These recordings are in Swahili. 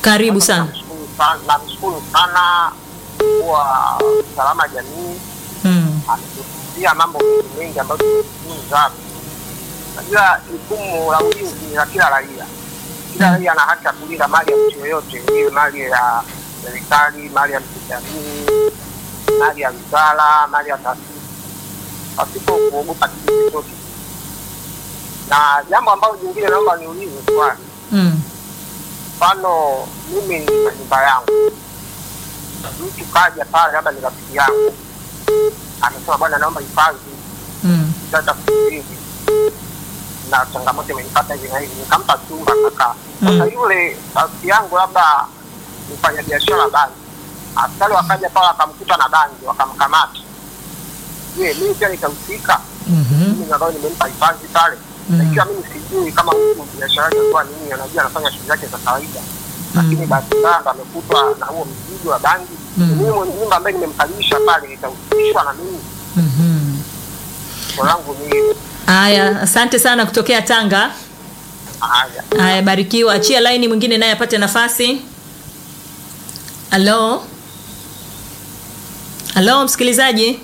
Karibu sana. Namshukuru sana- namshukuru sana kwa salama jamii Mm. ametusia mambo mengi mengi ambayo tumejifunza. Najua jukumu la ulinzi ni la kila raia. Kila raia ana haki ya kulinda mali ya mtu yoyote, iwe mali ya serikali, mali ya mtu jamii, mali ya wizara, mali ya taasisi, pasipo kuogopa kitu chochote. Na jambo ambalo jingine naomba niulize swali Mm. mfano mimi nina nyumba yangu, mtu kaja pale, labda ni rafiki yangu, amesema bwana, naomba hifadhi Mm. sasa hivi na changamoto imenipata hivi na hivi, nikampa chumba kaka. Sasa Mm. yule rafiki yangu labda mfanya biashara bangi, askari wakaja pale wakamkuta na bangi, wakamkamata. Je, mimi pia nitahusika? Mhm. mimi ambayo nimempa hifadhi pale Mm. na ikiwa mimi sijui kama mtu biashara yake alikuwa nini, anajua anafanya shughuli zake za kawaida, lakini bahati mbaya ndo amekutwa na huo mzigo wa bangi. Mm. Mimi mwenye nyumba ambaye nimemkalisha pale nitahusishwa na mimi? Mhm. Swali langu ni hilo. Haya, asante sana kutokea Tanga. Haya. Haya, barikiwa. Achia laini mwingine naye apate nafasi. Halo, halo msikilizaji.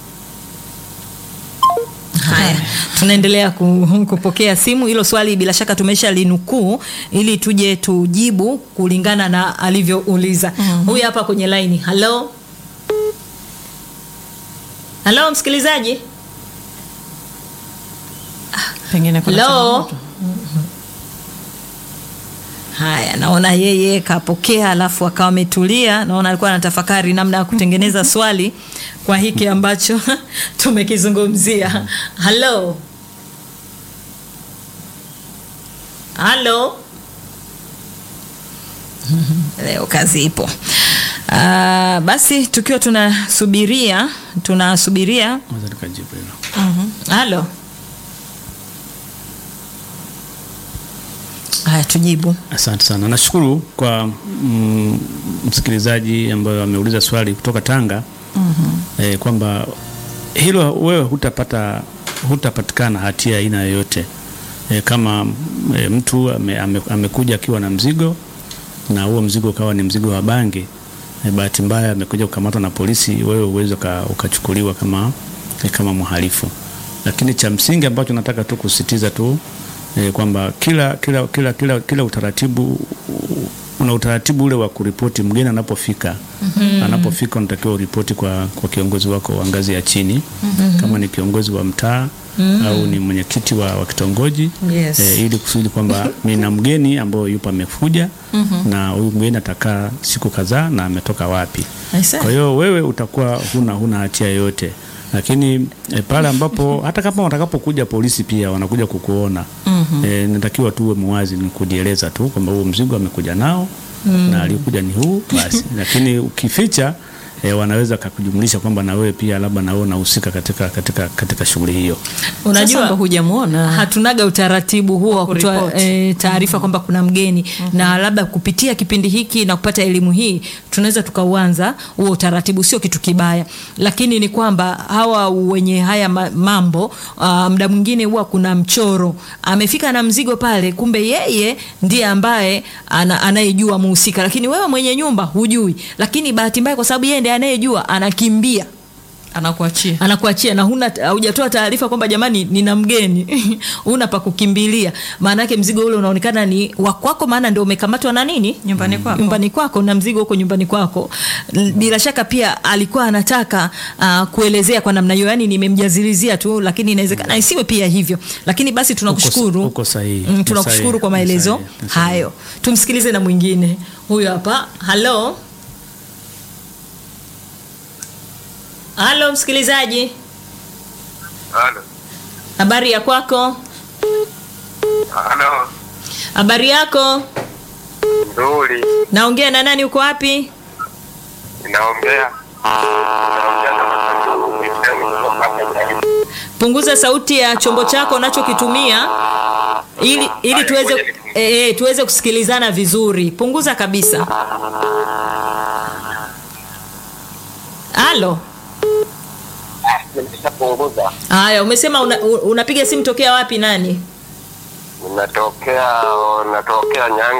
Haya, tunaendelea ku- kupokea simu. Hilo swali bila shaka tumesha linukuu ili tuje tujibu kulingana na alivyouliza. Huyu hapa kwenye laini. Halo, halo msikilizaji. pengine kuna Hello. changamoto. Haya, naona yeye kapokea, alafu akawa ametulia. Naona alikuwa anatafakari namna ya kutengeneza swali kwa hiki ambacho tumekizungumzia. Halo, halo. Leo kazi ipo. Uh, basi tukiwa tunasubiria tunasubiria Naweza nikajibu hilo. halo. Haya, tujibu. Asante sana, nashukuru kwa mm, msikilizaji ambaye ameuliza swali kutoka Tanga eh, kwamba hilo wewe hutapata hutapatikana hatia aina yoyote eh, kama eh, mtu ame, ame, amekuja akiwa na mzigo na huo mzigo ukawa ni mzigo wa bangi eh, bahati mbaya amekuja kukamatwa na polisi, wewe uweze uka, ukachukuliwa kama eh, kama mhalifu, lakini cha msingi ambacho nataka tu kusisitiza tu eh, kwamba kila, kila, kila, kila, kila utaratibu una utaratibu ule wa kuripoti mgeni anapofika. Anapofika unatakiwa uripoti kwa, kwa kiongozi wako wa ngazi ya chini kama ni kiongozi wa mtaa au ni mwenyekiti wa, wa kitongoji Yes. eh, ili kusudi kwamba nina mgeni ambayo yupo amekuja na huyu mgeni atakaa siku kadhaa na ametoka wapi. I see. Kwa hiyo wewe utakuwa huna huna hatia yoyote, lakini e, pale ambapo hata kama watakapokuja polisi pia wanakuja kukuona mm-hmm. E, natakiwa tuwe muwazi, ni kujieleza tu kwamba huo mzigo amekuja nao mm. na alikuja ni huu basi, lakini ukificha E, wanaweza kakujumlisha kwamba na wewe pia labda na wewe unahusika katika, katika, katika shughuli hiyo. Sasa Unajua ndo hujamuona hatunaga utaratibu huo wa kutoa kuripoti. e, taarifa kwamba kuna mgeni na labda kupitia kipindi hiki na kupata elimu hii tunaweza tukauanza huo utaratibu, sio kitu kibaya, lakini ni kwamba hawa wenye haya ma- mambo uh, muda mwingine huwa kuna mchoro, amefika na mzigo pale, kumbe yeye ndiye ambaye ana, anayejua muhusika, lakini wewe mwenye nyumba hujui, lakini bahati mbaya kwa sababu yeye ndiye anayejua, anakimbia anakuachia anakuachia na huna hujatoa taarifa kwamba jamani nina mgeni huna pa kukimbilia maana yake mzigo ule unaonekana ni wa kwako maana ndio umekamatwa na nini Nyumbani kwako. nyumbani kwako na mzigo huko nyumbani kwako L- bila shaka pia alikuwa anataka uh, kuelezea kwa namna hiyo yani nimemjazilizia tu lakini inawezekana isiwe pia hivyo lakini basi tunakushukuru uko sahihi, Mm, uko tunakushukuru sahihi, kwa uko maelezo sahihi, uko sahihi. hayo tumsikilize na mwingine huyu hapa halo halo msikilizaji Halo. habari ya kwako Halo. habari yako Nzuri. naongea na nani uko wapi Ninaongea. Ninaongea na Masanduku Kisemi kutoka hapa Tarime. punguza sauti ya chombo chako unachokitumia ili ili tuweze e, e, tuweze kusikilizana vizuri punguza kabisa halo Nimeshapunguza. haya umesema una, u- unapiga simu tokea wapi nani Ninatokea natokea Nyange